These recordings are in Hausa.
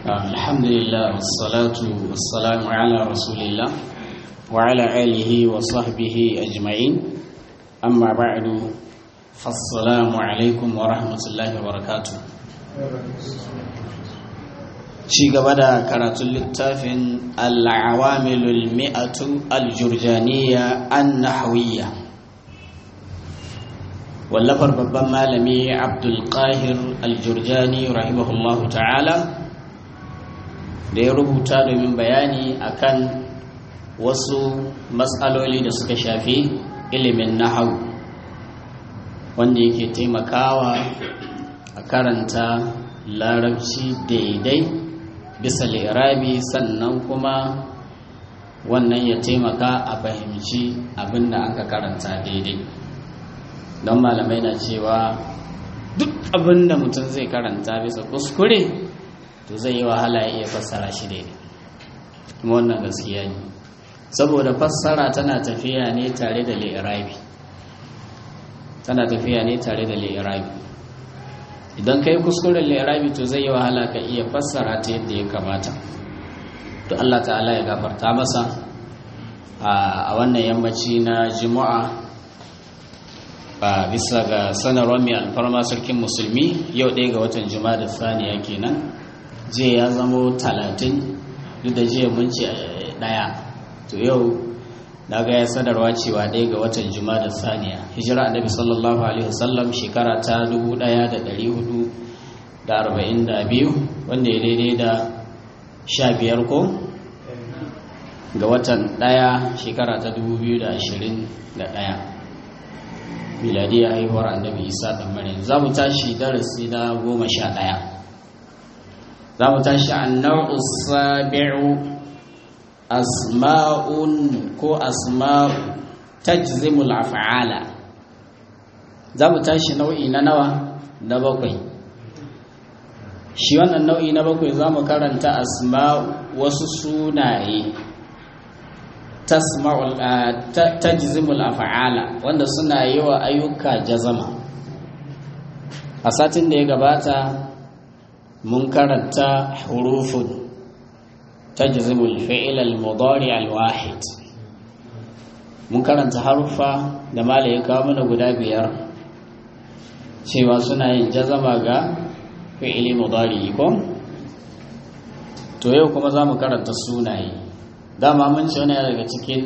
الحمد لله والصلاة والسلام على رسول الله وعلى آله وصحبه أجمعين أما بعد فالسلام عليكم ورحمة الله وبركاته ci gaba da karatun littafin al'awamilul mi'atu aljurjaniya an nahawiyya wallafar babban malami abdulkahir aljurjani rahimahullahu ta'ala da ya rubuta domin bayani akan wasu matsaloli da suka shafi ilimin nahawu wanda yake taimakawa a karanta larabci daidai bisa lirabi sannan kuma wannan ya taimaka a fahimci abin da aka karanta daidai don malamai na cewa duk abin da mutum zai karanta bisa kuskure to zai yi wahala ya iya fassara shi daidai kuma wannan gaskiya ne saboda fassara tana tafiya ne tare da lirabi tana tafiya ne tare da lirabi idan ka yi kuskuren lirabi to zai yi wahala ka iya fassara ta yadda ya kamata to Allah ta'ala ya gafarta masa a wannan yammaci na juma'a ba bisa ga sanarwar mai alfarma sarkin musulmi yau ɗaya ga watan juma'a da saniya kenan jiya ya zamo talatin duk da jiya mun ce ɗaya to yau na ga ya sanarwa cewa ɗaya ga watan juma'a da saniya hijira annabi sallallahu alaihi wasallam shekara ta 1442 wanda ya daidai da sha biyar ko ga watan ɗaya shekara ta 2021 miladiyar haihuwar annabi isa ɗan maryam za mu tashi darasi na goma sha ɗaya za mu tashi annau sabi'u asma'un ko asma'u tajzimul af'ala za mu tashi nau'i na nawa na bakwai shi wannan nau'i na bakwai za mu karanta asma'u wasu sunaye tajzimul af'ala wanda suna yi wa ayyuka jazama a satin da ya gabata mun karanta hurufun tajzimul fi'il al-mudari al-wahid mun karanta harufa da mala ya kawo mana guda biyar cewa suna yin jazama ga fi'ili mudari ko to yau kuma za mu karanta sunaye dama mun ce wani daga cikin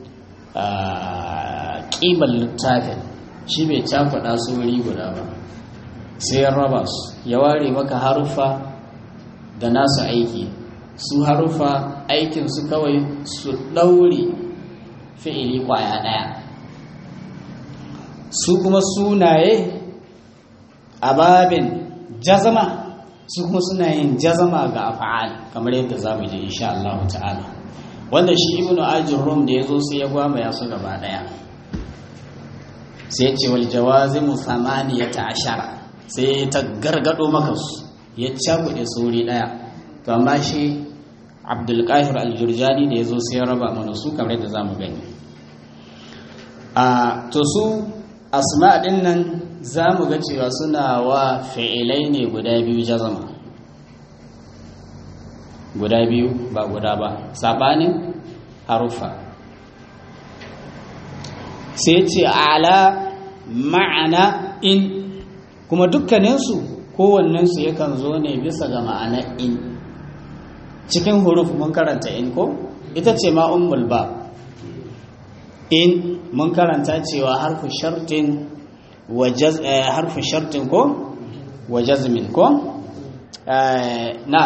ƙibar littafin shi bai cakuɗa su wuri guda ba sai ya raba su ya ware maka harufa da nasu aiki su harufa aikinsu kawai su ɗaure fi'ili ƙwaya ɗaya su kuma sunaye a babin jazama su kuma suna yin jazama ga afa'al kamar yadda za mu je insha Allah ta'ala wanda shi ibnu ajin rum da ya zo sai ya gwama ya su gaba ɗaya sai ce wal jawazimu samaniyata ashara sai ta gargado maka su ya cakuɗe sauri ɗaya to amma shi abdulkahir aljurjani da ya zo sai ya raba mana su kamar da za mu gani a to su asma ɗin nan za mu ga cewa suna wa fi'ilai ne guda biyu jazama guda biyu ba guda ba saɓanin harufa sai ce ala ma'ana in kuma dukkaninsu kowannensu yakan zo ne bisa ga ma'ana in cikin huruf mun karanta in ko ita ce ma ummul ba in mun karanta cewa harfu shartin harfu shartin ko wa jazmin ko na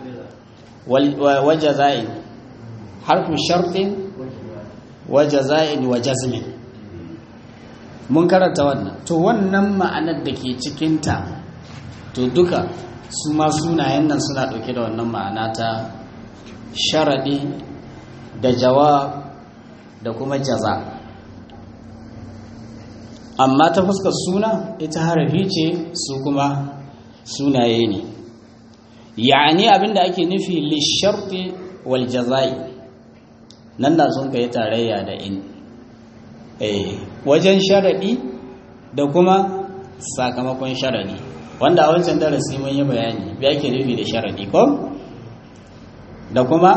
wa jaza'in harfu shartin wa jaza'in wa jazmin mun karanta wannan to wannan ma'anar da ke cikinta to duka su ma sunayen nan suna ɗauke da wannan ma'ana ta sharaɗi da jawab da kuma jaza amma ta fuskar suna ita harafi ce su kuma sunaye ne ya'ani abinda ake nufi lisharti wal jaza'i nan da sun kai tarayya da in wajen sharaɗi da kuma sakamakon sharaɗi wanda a wancan darasi mun yi bayani ya ke nufi da sharaɗi ko da kuma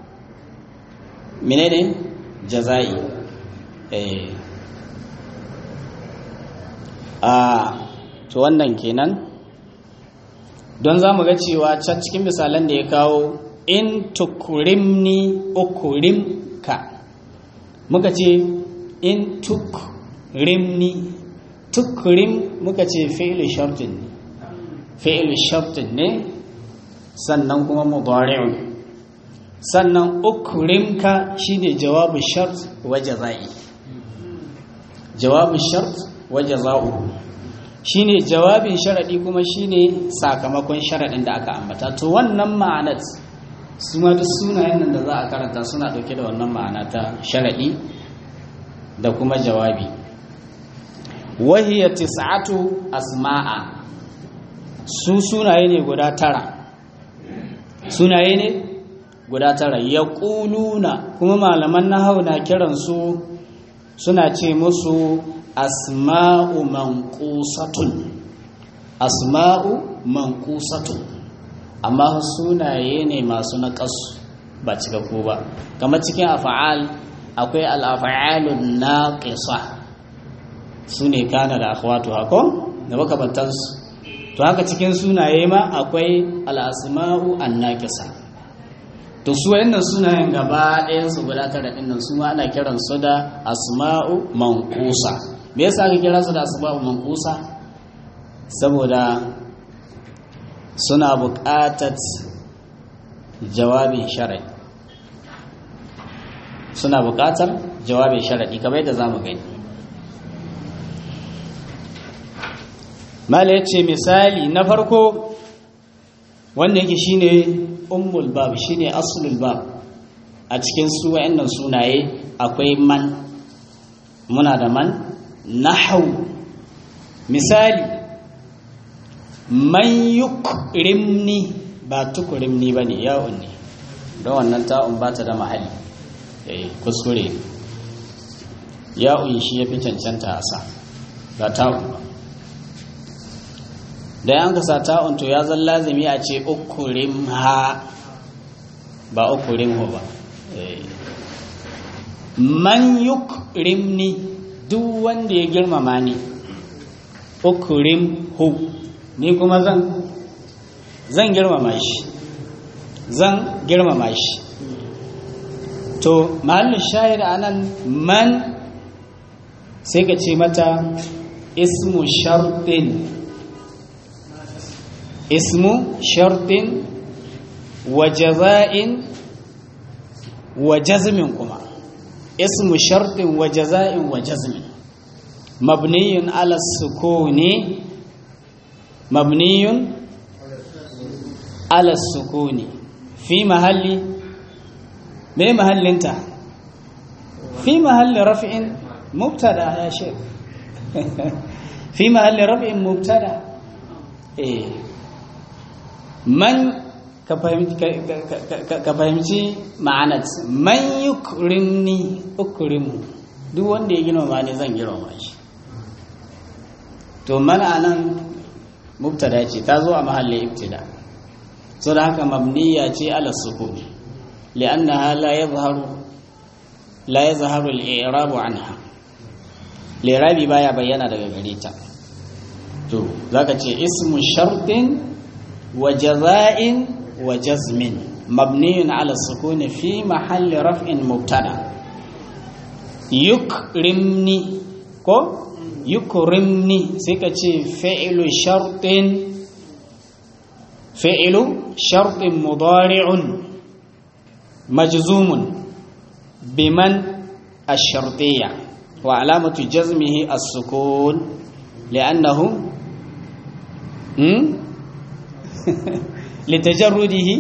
menene jaza'i eh a to wannan kenan don za mu ga cewa can cikin misalan da ya kawo in tukurimni ukurimka muka ce in tukrimni tukrim muka ce fi'il shartin ne fi'il shartin ne sannan kuma mudari'un sannan ukrimka shine jawabu shart wa jazai jawabu shart wa jaza'u shine jawabin sharadi kuma shine sakamakon sharadin da aka ambata to wannan ma'anar su ma duk sunayen nan da za a karanta suna dauke da wannan ma'ana ta sharadi da kuma jawabi wahiya tis'atu asma'a su sunaye ne guda tara sunaye ne guda tara ya ƙuluna kuma malaman nahawu na kiransu suna ce musu asma'u manqusatun asma'u manqusatun amma sunaye ne masu naƙasu ba cikakku ba kamar cikin afa'al akwai al'afa'alun naqisa su ne kana da akhwatu hako da makabantansu to haka cikin sunaye ma akwai al'asma'u annaqisa to su wayannan sunayen gaba ɗayan su guda tara din nan su ma ana kiran su da asma'u manqusa me yasa aka kira su da asma'u manqusa saboda suna buƙatar jawabin shar'i suna buƙatar jawabin shar'i kamar yadda zamu gani mala yace misali na farko wanda yake shine ummul bab shine aslul bab a cikin su wayannan sunaye akwai man muna da man nahau misali man yukrimni ba tukrimni bane ya'un ne don wannan ta'un ba ta da mahalli eh kuskure ya'un shi yafi cancanta a sa ba ta'un ba da yan ka sa ta'un to ya zan lazimi a ce ukurim ha ba ukurim hu ba man yukrimni duk wanda ya girmama ni ukurim hu ni kuma zan zan girmama shi zan girmama shi to mahallin shahid anan man sai ka ce mata ismu shartin ismu shartin wa jaza'in wa jazmin kuma ismu shartin wa jaza'in wa jazmin mabniyun ala sukuni mabniyun ala sukuni fi mahalli me mahallinta fi mahalli raf'in mubtada ya shek fi mahalli raf'in mubtada eh man ka fahimci ma'anat man yukrimni ukrimu duk wanda ya girmama ne zan girmama shi to mana nan mubtada ce ta zo a mahallin ibtida so da haka mabniya ce ala sukun li'annaha la yadhharu la yadhharu al-i'rab anha li'rabi baya bayyana daga gare ta to zaka ce ismu shartin wa jaza'in wa jazmin mabniyun ala sukun fi mahalli raf'in mubtada yukrimni ko yukrimni sai ka ce fi'lu shartin fi'lu shartin mudari'un majzumun biman ash-shartiyya wa alamatu jazmihi as-sukun li'annahu hmm litajarrudihi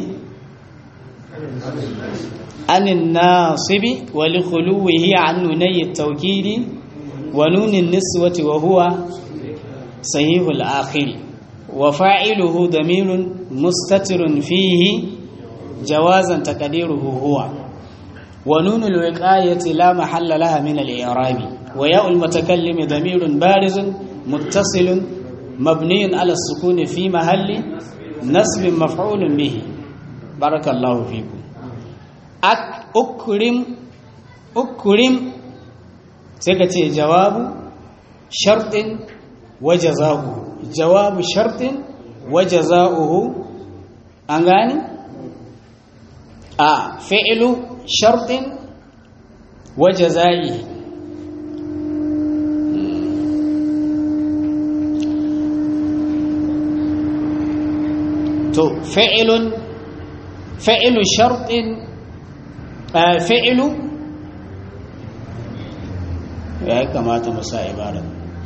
عن الناصب ولخلوه عن نوني التوكيد ونون النسوة وهو صحيح الآخر وفاعله ضمير مستتر فيه جوازا تقديره هو ونون الوقاية لا محل لها من الإعراب وياء المتكلم ضمير بارز متصل مبني على السكون في محل نصب مفعول به بارك الله فيكم ak ukrim ukrim sai ka ce jawabu sharɗin wa jaza'uhu jawabu sharɗin wa jaza'uhu an gani a fi'lu sharɗin wa jaza'i to fi'lun fi'lu sharɗin fi'lu ya kamata mu sa ibara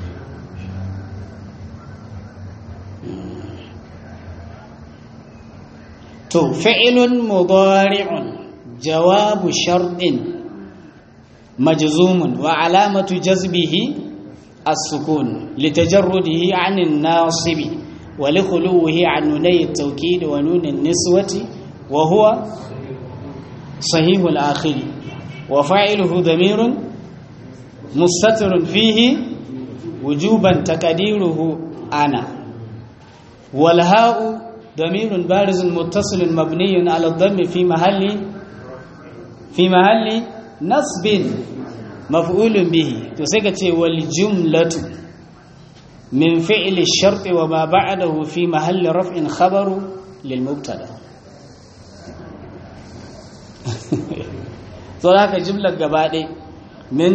to fi'lun mudari'un jawabu sharɗin majzumun wa alamatu jazbihi as-sukun litajarrudihi 'anil nasibi wa likhuluhi 'an nunay at-tawkid wa nun an-niswati wa huwa sahih al-akhir wa fa'iluhu damirun mustatirun fihi wujuban taqdiruhu ana wal ha'u ضمير بارز متصل مبني على الضم في محل في محل نصب مفعول به to sai ka ce wal jumlatu min fi'l ash-shart wa ma ba'dahu fi mahalli raf'in khabaru lil mubtada to haka jumlar gaba ɗaya min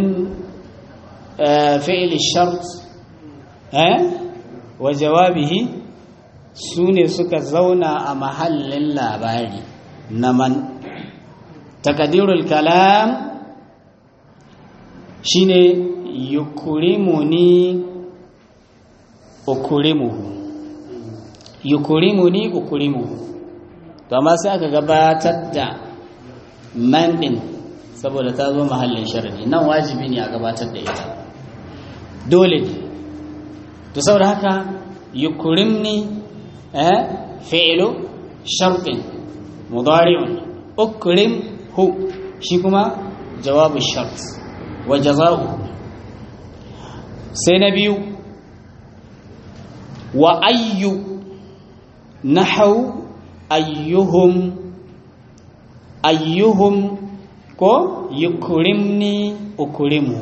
fi'l ash-shart eh wa jawabihi su ne suka zauna a mahallin labari na man takadirul kalam shine yukurimuni ukurimuhu yukurimuni ukurimuhu to amma sai aka gabatar da man din saboda ta zo mahallin sharadi nan wajibi ne a gabatar da ita dole ne to saboda haka yukurimni فعل شرط مضارع أكرم هو شيكما جواب الشرط وجزاؤه سنبي وأي نحو أيهم أيهم كو يكرمني أكرمه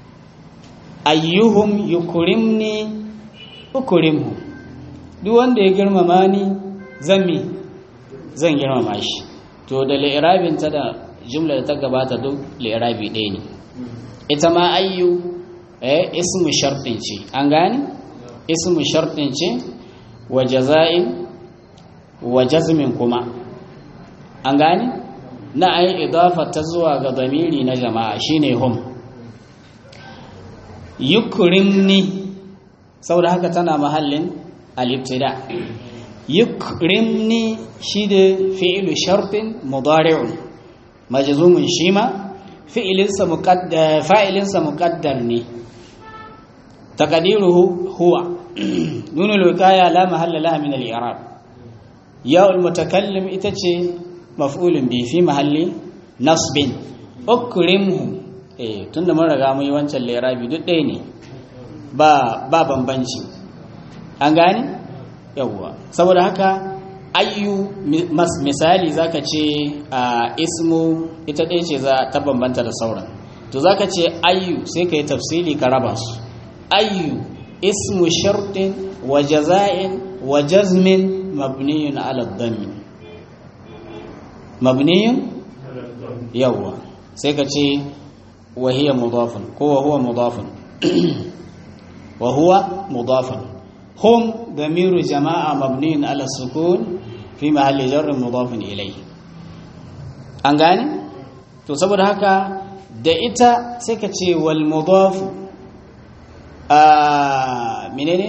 أيهم يكرمني أكرمه duk wanda ya girmama ni zan mi zan girmama shi to da li'irabin ta da jumla da ta gabata duk li'irabi ɗaya ne ita ma ayyu eh ismu shartin ce an gane ismu shartin ce wa jaza'in wa jazmin kuma an gane na ayi idafa ta zuwa ga zamiri na jama'a shine hum yukrimni saboda haka tana mahallin الابتداء يكرمني شيد فعل شرط مضارع مجزوم شيما فعل مقدر فاعل مقدر ني تقديره هو نون الوقايه لا محل لها من الاعراب ياء المتكلم itace مفعول به في محل نصب اكرمه eh tunda mun riga mun yi wancan lirabi duk ɗaya ne ba ba bambanci an gane yawwa saboda haka ayyu misali zaka ce a ismu ita ɗaya ce za ta bambanta da sauran to zaka ce ayyu sai ka yi tafsili ka raba su ayyu ismu shartin wa jaza'in wa jazmin mabniyun ala dhammi mabniyun yawwa sai ka ce wa hiya mudafun ko wa huwa mudafun wa huwa mudafun هم ضمير جماعة مبني على السكون في محل جر مضاف إليه an gane to saboda haka da ita sai ka ce wal mudaf a menene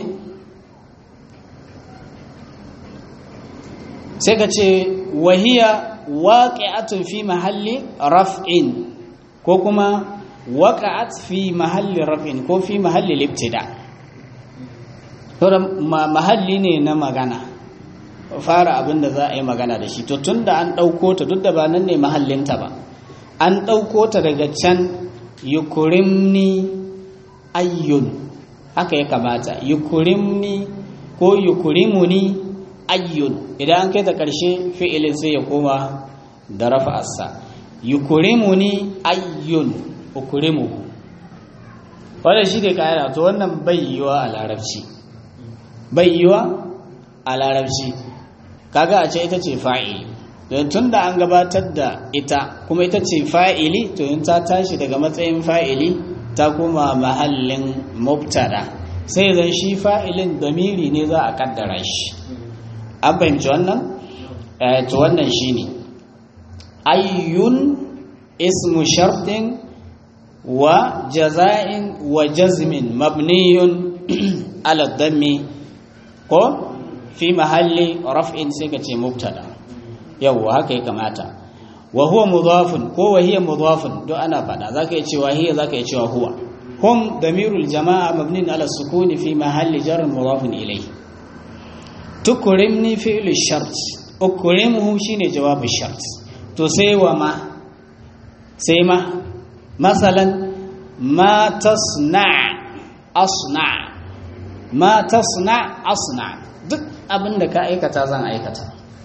sai ka ce wahiya waqi'atun fi mahalli raf'in ko kuma waqa'at fi mahalli raf'in ko fi mahalli libtida' saboda mahalli ne na magana fara abin da za a yi magana da shi to tun da an ɗauko ta duk da ba nan ne mahallinta ba an ɗauko ta daga can yukurimni ayyun haka ya kamata yukurimni ko yukurimuni ayyun idan an kai ta ƙarshe fi'ilin sai ya koma da rafa'arsa yukurimuni ayyun ukurimuhu wadda shi ne ƙa'ida to wannan bai yiwa a larabci bai yiwa a larabci kaga a ce ita ce fa'ili don tun da an gabatar da ita kuma ita ce fa'ili to yin ta tashi daga matsayin fa'ili ta kuma mahallin mubtada sai zan shi fa'ilin damiri ne za a kaddara shi an fahimci wannan to wannan shi ne ayyun ismu shartin wa jaza'in wa jazmin mabniyun ala dammi ko fi mahalli raf'in sai ka ce mubtada yawwa haka ya kamata wa huwa mudafun ko wa hiya mudafun duk ana fada zaka yi cewa hiya zaka yi cewa huwa hum damirul jama'a mabnin ala sukuni fi mahalli jar mudafun ilayhi tukrimni fi'l shart ukrimuhu shine jawabu shart to sai wa ma sai ma masalan ma tasna asna ma tasna asna duk abinda ka aikata zan aikata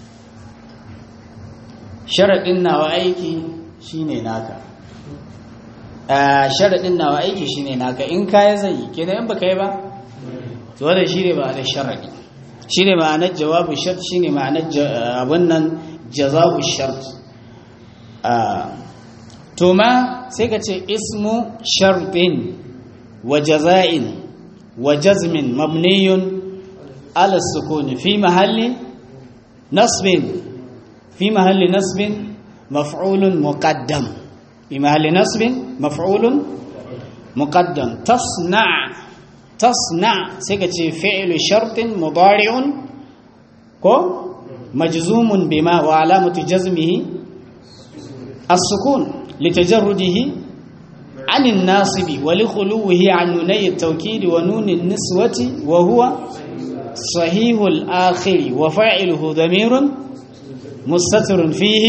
sharaɗin nawa aiki shine naka sharaɗin nawa aiki shine naka in kaya zai yi kenan in baka yi ba to wanda shine ba da sharaɗi shine ma'anar jawabu shart shine ma'anar abun nan jazabu shart to ma sai ka ce ismu shartin wa jaza'in wa jazmin mabniyun ala sukuni fi mahalli nasbin في محل نصب مفعول مقدم في محل نصب مفعول مقدم تصنع تصنع سيكتي فعل شرط مضارع كو مجزوم بما وعلامة جزمه السكون لتجرده عن الناصب ولخلوه عن نوني التوكيد ونون النسوة وهو صحيح الآخر وفاعله ضمير مستتر فيه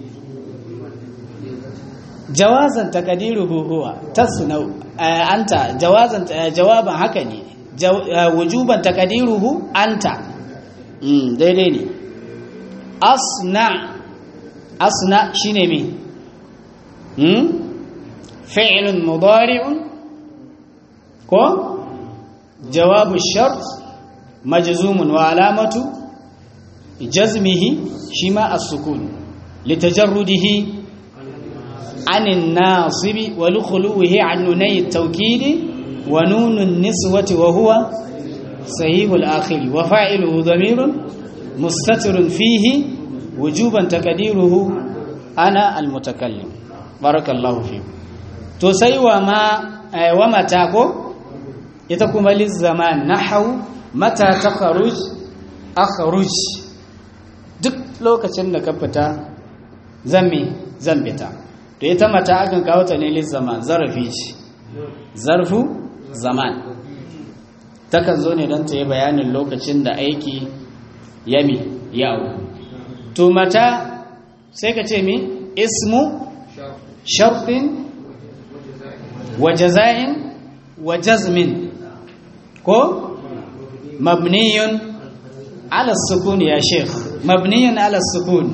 جوازا تقديره هو تصنع أنت جوازا جوابا هكني جو وجوبا تقديره أنت daidai ne asna asna shine me hmm fi'lun mudari'un ko jawabu shart majzumun wa alamatu jazmihi shi ma as-sukun litajarrudihi anin nasibi wa lukhuluhi an nunay at-tawkid wa nun an-niswati wa huwa sahih al-akhir wa fa'iluhu dhamirun mustatirun fihi wujuban taqdiruhu ana al-mutakallim barakallahu fi to sai wa ma wa mata ko ita kuma lizaman nahwu mata takhruj akhruj duk lokacin da ka fita zan me zan fita to ita mata akan kawo ta ne zaman zarafi ce zarfu zaman takan zo ne don ta yi bayanin lokacin da aiki yami yawo to mata sai ka ce mi ismu sharfin wa jaza'in wa jazmin ko mabniyun ala sukun ya sheikh mabniyun ala sukun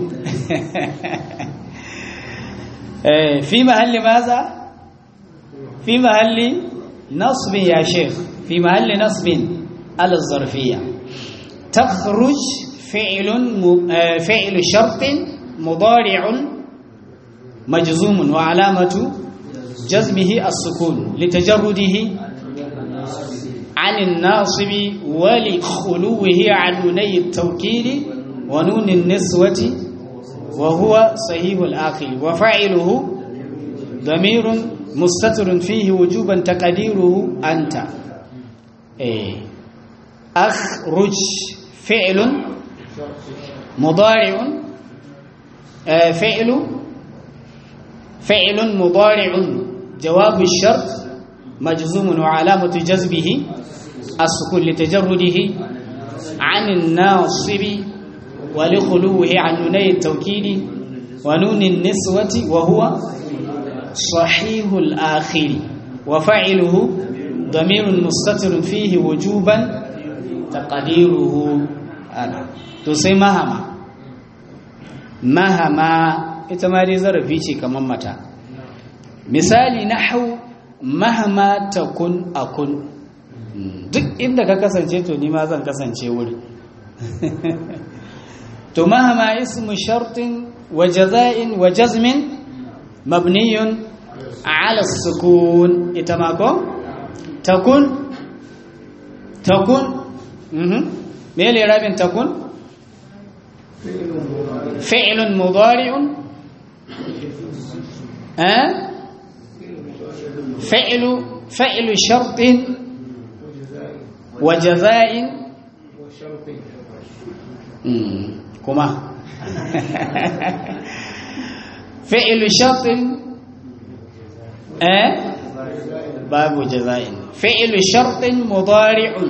في محل ماذا في محل نصب يا شيخ في محل نصب على الظرفية تخرج فعل فعل شرط مضارع مجزوم وعلامة جزمه السكون لتجرده عن الناصب ولخلوه عن نوني التوكيد ونون النسوة وهو صحيح الآخر وفاعله ضمير مستتر فيه وجوبا تقديره أنت إيه أخرج فعل مضارع آه فعل فعل مضارع جواب الشرط مجزوم وعلامة جذبه السكون لتجرده عن الناصب ولخلوه عن نوني التوكيد ونون النسوة وهو صحيح الآخر وفعله ضمير مستتر فيه وجوبا تقديره أنا تسي مهما مهما ita ma dai zarafi ce kamar mata misali na hau mahama takun akun duk inda ka kasance to ni ma zan kasance wuri to mahama ismu shartin wa jaza'in wa jazmin mabniyun ala sukun ita ma ko takun takun mhm me le rabin takun fi'lun mudari'un eh fi'lu fi'lu shartin wa jaza'in kuma fi'lu shartin eh babu jaza'in fi'lu shartin mudari'un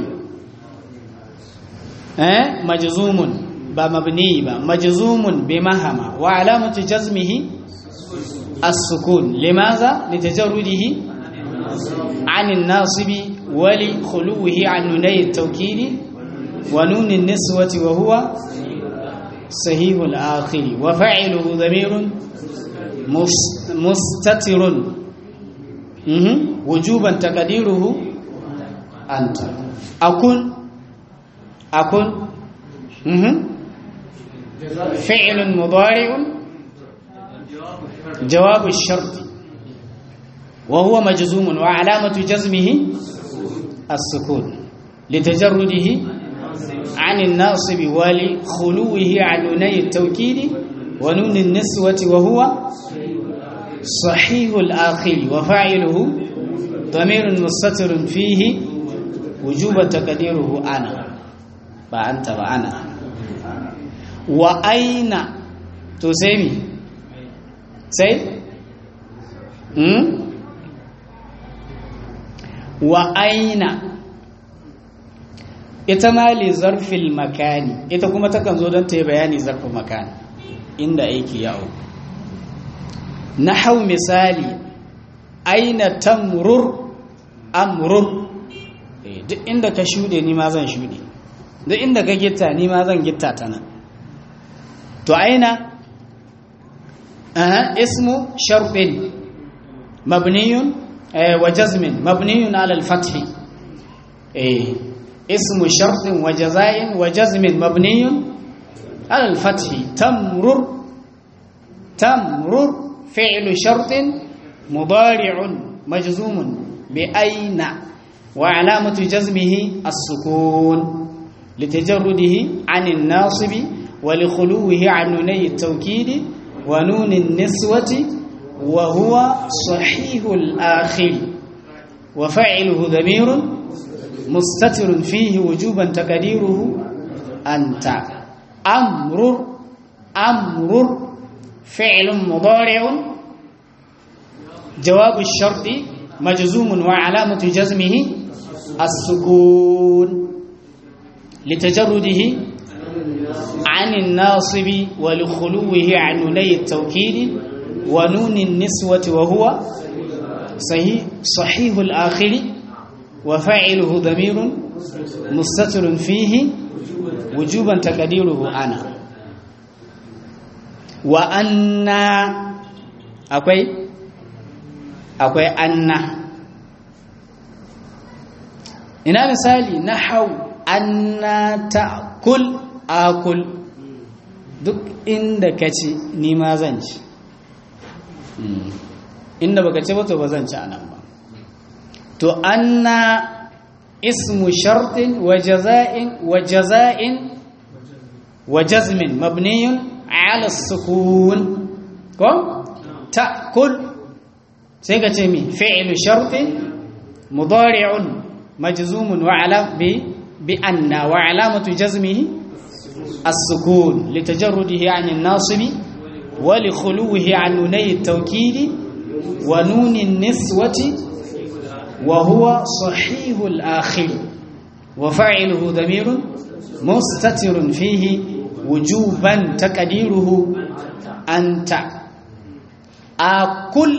eh majzumun ba mabni ba majzumun bi mahama wa alamatu jazmihi as-sukun limaza litajarrudihi عن الناصب ولخلوه عن نوني التوكيد ونون النسوة وهو صحيح الآخر وفعله ضمير مستتر وجوبا تقديره أنت أكون أكون فعل مضارع جواب الشرط وهو مجزوم وعلامة جزمه السكون لتجرده عن الناصب ولخلوه عن نوني التوكيد ونون النسوة وهو صحيح الآخر وفاعله ضمير مستتر فيه وجوب تقديره أنا فأنت وأنا وأين تسمي سي م? wa aina ita ma li zarfil makani ita kuma takan zo don ta yi bayani zarfin makani inda aiki yawo na hau misali aina tamrur amrur duk inda ka shuɗe ni ma zan shuɗe duk inda ka gitta ni ma zan gitta ta nan to aina ismu sharfin mabniyun وجزم مبني على الفتح إيه اسم شرط وجزاء وجزم مبني على الفتح تمرر تمرر فعل شرط مضارع مجزوم بأين وعلامة جزمه السكون لتجرده عن الناصب ولخلوه عن نوني التوكيد ونون النسوة وهو صحيح الآخر وفعله ضمير مستتر فيه وجوبا تقديره أنت أمر أمر فعل مضارع جواب الشرط مجزوم وعلامة جزمه السكون لتجرده عن الناصب ولخلوه عن نوني التوكيد ونون النسوة وهو صحيح, صحيح الآخر وفاعله ضمير مستتر فيه وجوبا تقديره أنا وأن أكوي أكوي أن ina misali na hau anna ta'kul akul duk inda ka ci ni ma zan ci inda baka ci ba to ba zan ci anan ba to anna ismu shartin wa jaza'in wa jaza'in wa jazmin mabniyun ala sukun ko ta'kul sai ka ce mi fi'lu shartin mudari'un majzumun wa ala bi bi anna wa alamatu jazmihi as-sukun litajarrudihi 'an an-nasibi ولخلوه عن نوني التوكيد ونون النسوة وهو صحيح الآخر وفاعله ضمير مستتر فيه وجوبا تقديره أنت آكل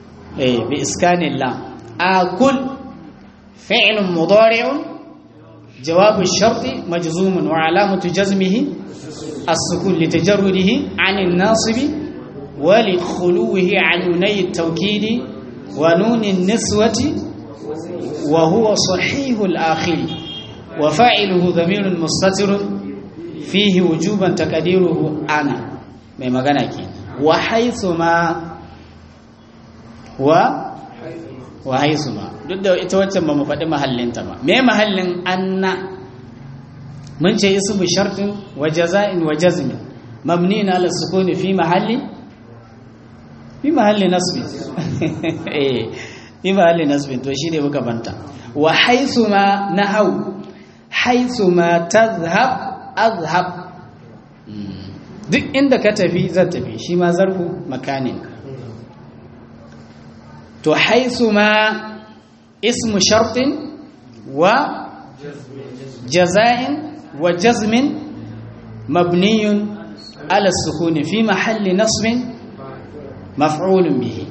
إيه بإسكان اللام آكل فعل مضارع jawabu sharti majzumun wa alamatu jazmihi as-sukun li tajarrudihi 'ani an-nasibi wa li khuluwihi 'an nunay at-tawkid wa nun an-niswati wa huwa sahih al-akhir wa fa'iluhu dhamirun mustatirun fihi wujuban taqdiruhu ana mai magana ke wa haythu ma wa wa haisu ma duk da ita waccan ba mu faɗi mahallinta ba me mahallin anna mun ce ismu shartin wa jaza'in wa jazmin mabni na ala sukuni fi mahalli fi mahalli nasbi eh fi mahalli nasbi to shi ne muka banta wa haisu ma nahau haisu ma tazhab azhab duk inda ka tafi zan tafi shi ma zarfu makanin to haisu ma ismu shartin wa jaza'in wa jazmin mabniyun ala sukuni fi mahalli nasbin maf'ulun bihi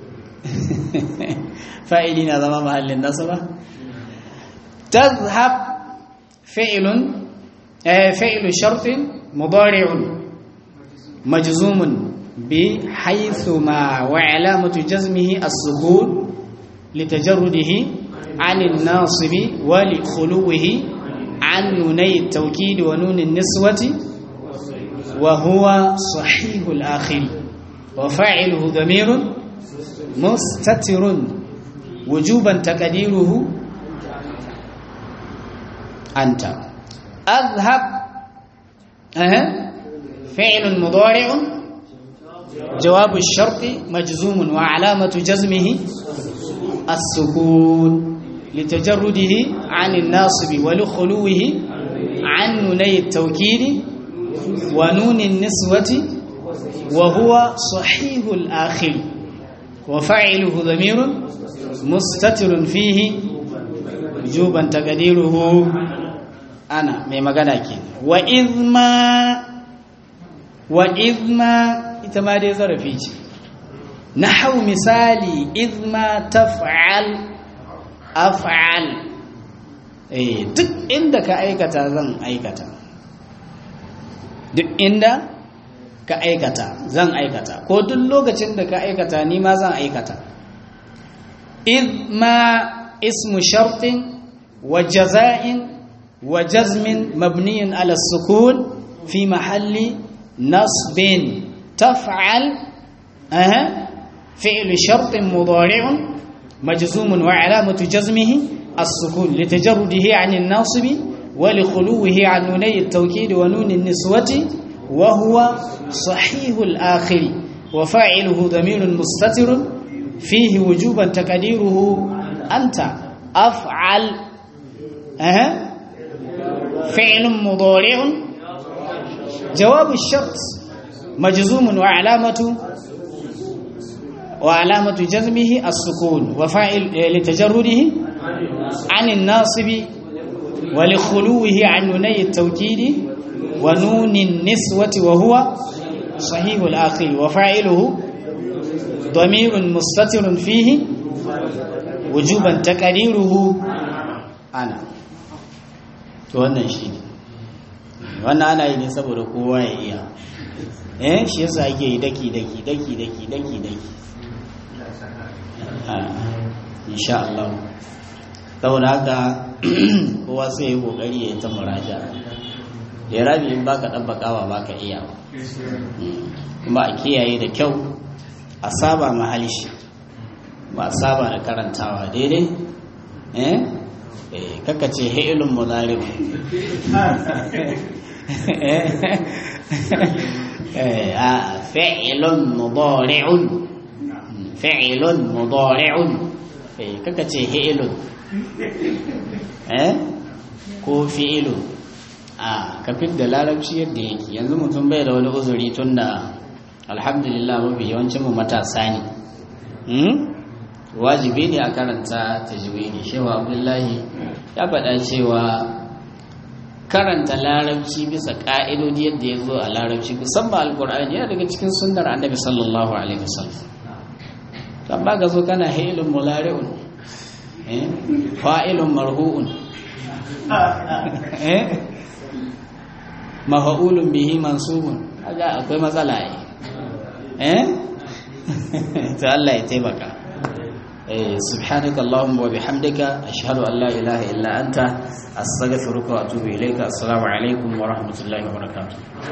fa'ili na zama mahallin nasaba tazhab fi'lun fi'lu shartin mudari'un majzumun بحيث ما وعلامة جزمه السكون لتجرده عن الناصب ولخلوه عن نوني التوكيد ونون النسوة وهو صحيح الآخر وفاعله ضمير مستتر وجوبا تقديره أنت أذهب أه. فعل مضارع جواب الشرط مجزوم وعلامة جزمه السكون لتجرده عن الناصب ولخلوه عن نوني التوكيد ونون النسوة وهو صحيح الآخر وفعله ضمير مستتر فيه وجوبا تقديره أنا مي مغانا وإذ ما وإذ ما ita ma dai zarafi ce na hau misali izma taf'al af'al eh duk inda ka aikata zan aikata duk inda ka aikata zan aikata ko duk lokacin da ka aikata ni ma zan aikata izma ismu shartin wa jaza'in wa jazmin mabniyin ala sukun fi mahalli nasbin تفعل أه. فعل شرط مضارع مجزوم وعلامة جزمه السكون لتجرده عن الناصب ولخلوه عن نوني التوكيد ونون النسوة وهو صحيح الآخر وفاعله ضمير مستتر فيه وجوبا تقديره أنت أفعل أه. فعل مضارع جواب الشرط مجزوم وعلامة وعلامة جزمه السكون وفاعل لتجرده عن الناصب ولخلوه عن نوني التوكيد ونون النسوة وهو صحيح الآخر وفاعله ضمير مستتر فيه وجوبا تقديره أنا wannan shi ne wannan ana yi ne saboda kowa ya iya eh shi yasa ake yi daki daki daki daki daki daki insha Allah saboda haka kowa sai ya kokari ya yi ta muraja da rabi in baka dabbakawa baka iya kuma a kiyaye da kyau a saba mahalishi ba a saba da karantawa daidai eh kaka ce ha'ilun mudari a fa'ilun mudari'un fa'ilun mudari'un kaka ce ha'ilun eh ko fi'ilun a kafin da larabci yadda yake yanzu mutum bai da wani uzuri tun da alhamdulillah mafi yawancin mu matasa ne wajibi ne a karanta tajwidi shewa abdullahi ya faɗa cewa karanta larabci bisa ƙa'idodi yadda ya zo a larabci musamman alkur'ani yana daga cikin sunnar annabi sallallahu alaihi wasallam amma ga zo kana hailun mulari'un fa'ilun marhu'un eh mafa'ulun bihi mansubun kaga akwai matsala ne eh to Allah ya taimaka eh subhanaka allahumma wa bihamdika ashhadu an la ilaha illa anta astaghfiruka wa atubu ilayka assalamu alaikum wa rahmatullahi wa barakatuh